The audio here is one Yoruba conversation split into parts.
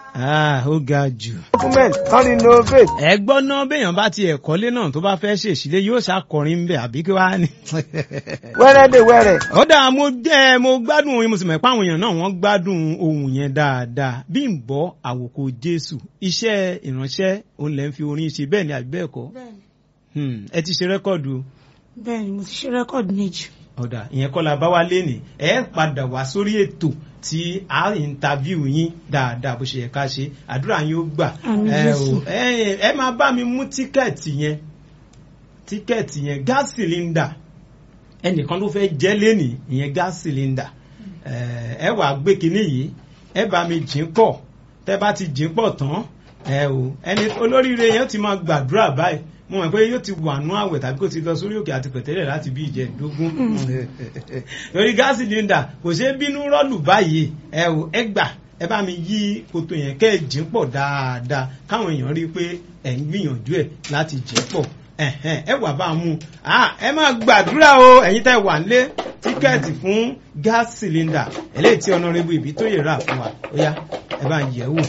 Ah, ó ga jù. Women kan innovate. ẹ gbọ́ náà béèyàn bá ti ẹ̀kọ́lé náà tó bá fẹ́ ṣèṣílé yóò ṣàkọrin ń bẹ̀ àbí kí wàá ní. Wẹ́rẹ́ dè wẹ́rẹ́. ó dáa mo jẹ́ mo gbádùn oyin mo sì mọ̀ pé àwọn èèyàn náà wọ́n gbádùn ohun yẹn dáadáa bí n bọ́ àwòkọ Jésù iṣẹ́ ìránṣẹ́ òun lẹ́ ń fi orin ṣe bẹ́ẹ̀ ni àbí bẹ́ẹ̀ kọ́ bẹ́ẹ̀ni Hmm, ẹ ti ṣe rẹ́kọ̀dù o. bẹ́ẹ̀ni mo ti ṣe rẹ́kọ̀dì méjì ọ̀dà ìyẹn kọ́ la bá wá lénìí ẹ padà wá sórí ètò tí a ìntàvíù yín dáadáa bó ṣe yẹ ká ṣe àdúrà yín ó gbà Àmín ẹ Jésù. ò ẹ ẹ máa bá mi mú tíkẹ́ẹ̀tì yẹn tíkẹ́ẹ̀tì yẹn gas cylinder ẹnìkan ló fẹ́ jẹ́ lénìí ìyẹn gas cylinder ẹ ẹ wà gbé kinní yìí ẹ bá mi jìn pọ̀ tẹ́ bá ti jìn pọ̀ tán ẹ ò ẹni olóríire yẹn ti máa gbàdúrà báyìí mo mọ̀ pé yóò ti wà nú àwẹ̀ tàbí kó ti lọ sórí òkè àti pẹ̀tẹ́lẹ̀ láti bí ìjẹ́dógún lórí gáàsì líńdà kò ṣeé bínú rọ́ọ̀lù báyìí ẹ ò ẹ gbà ẹ bá mi yí koto yẹn kẹ́ ẹ jìn pọ̀ dáadáa káwọn èèyàn rí i pé ẹ̀ ń gbìyànjú ẹ̀ láti jìn pọ̀ ẹ̀hẹ́n, ẹ wà bá a mú Ah, ẹ máa gbàdúrà o ẹ̀yin tẹ́ wà nílé tíkẹ́ẹ̀tì fún gáàsì cylinder eléyìí tí ọ̀nàrẹ́bù ìbí tó yẹ rà fún wa ó yá ẹ bá ń yẹ̀ wò.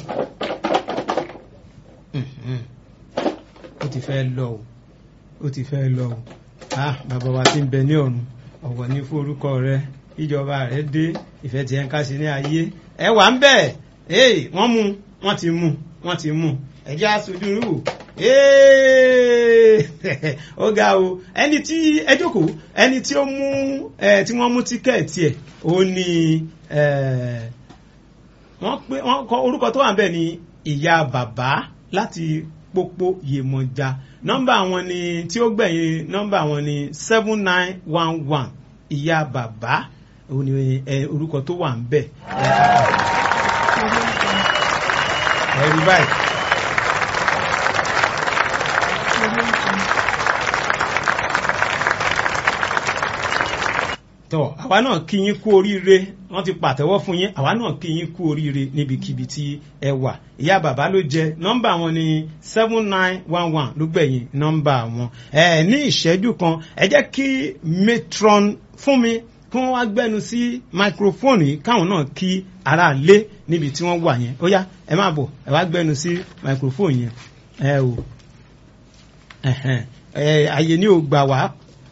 Mhm ó ti fẹ́ lọ o ó ti fẹ́ lọ o ah bàbá wa ti ń bẹ ní ọ̀run ọ̀wọ̀ ní fún orúkọ rẹ ìjọba rẹ dé ìfẹ́ tí ẹ ń ká sí ní ayé ẹ wà ń bẹ̀ ee wọ́n mú wọ́n ti mú wọ́n ti mú ẹ̀jẹ̀ aṣojú rú wò ee ó ga o ẹni tí ẹ jókòó ẹni tí ó mú ẹ tí wọ́n mú tíkẹ́ẹ̀tì ẹ̀ ó ní ẹ wọ́n pé wọ́n kọ orúkọ tó wà ń bẹ̀ ní ìyá bàbá láti pópó Yemọja nọ́mbà wọn ni tí ó gbẹ̀yìn nọ́mbà wọn ni seven nine one one ìyá bàbá òun ni ẹ orúkọ tó wà ń bẹ̀ ẹ rí báyìí. tọ àwa náà kí yín kú oríire wọ́n ti pàtẹ́wọ́ fún yín àwa náà kí yín kú oríire níbikíbi tí ẹ wà ìyá bàbá ló jẹ nọ́mbà wọn ni seven nine one one ló gbẹ̀yìn nọ́mbà wọn ẹ ní ìṣẹ́jú kan ẹ jẹ́ kí matron fún mi kí wọ́n wá gbẹ́nu sí microphone yìí káwọn náà kí ara lé níbi tí wọ́n wà yẹn ó yá ẹ má bọ̀ ẹ wá gbẹ́nu sí microphone yẹn ẹ o ẹ̀hẹ̀n, ẹ àyè ni ò gbà wá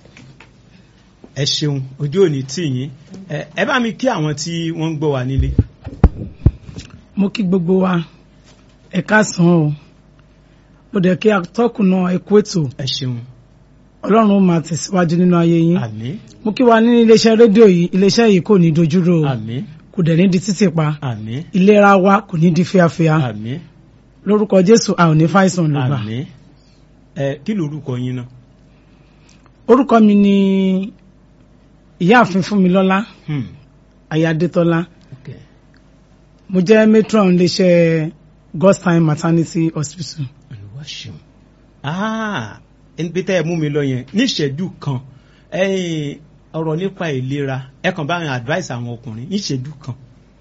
ẹ ṣeun ojú òní tì yín ẹ ẹ bá mi kí àwọn tí wọ́n ń gbọ́ wa nílé. mo kí gbogbo wa ẹ káàsán o mo dẹ̀ kí atọ́kùn náà ẹ kú ètò ẹ ṣeun ọlọ́run ó máa tẹ̀síwájú nínú ayé yín àmín mo kí wa ní iléeṣẹ́ rédíò yìí iléeṣẹ́ yìí kò ní dojúrò o àmín kò dẹ̀ ní di títì pa àmín ìlera wa kò ní di fíafíà àmín lórúkọ jésù a ò ní fàìsàn lùgbà àmín ẹ kí lorúkọ yín náà. orúkọ mi ni ìyáàfin fúnmilọ́lá Hmm, ayádétọ́lá okay. mo jẹ́ matron iléeṣẹ́ god's time maternity hospital Olúwa ṣeun. Ah, ẹni pé tẹ́ ẹ mú mi lọ yẹn níṣẹ́jú kan ẹ̀yin ọ̀rọ̀ nípa ìlera ẹ kàn bá àwọn advice àwọn ọkùnrin níṣẹ́jú kan.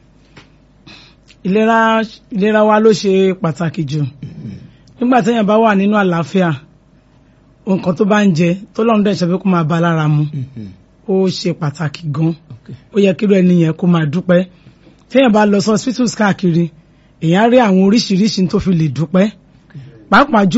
ìlera ìlera wa ló ṣe pàtàkì jù nígbà téèyàn bá wà nínú àlàáfíà nǹkan tó bá ń jẹ tó lọ́run dẹ̀ ṣe pé kó máa bá a lára mu Mhm, ó ṣe pàtàkì gan okay. ó yẹ kí irú ẹni yẹn kó máa dúpẹ́ téèyàn bá lọ sí hospitals káàkiri èèyàn á rí àwọn oríṣiríṣi tó fi lè dúpẹ́ pàápàá jù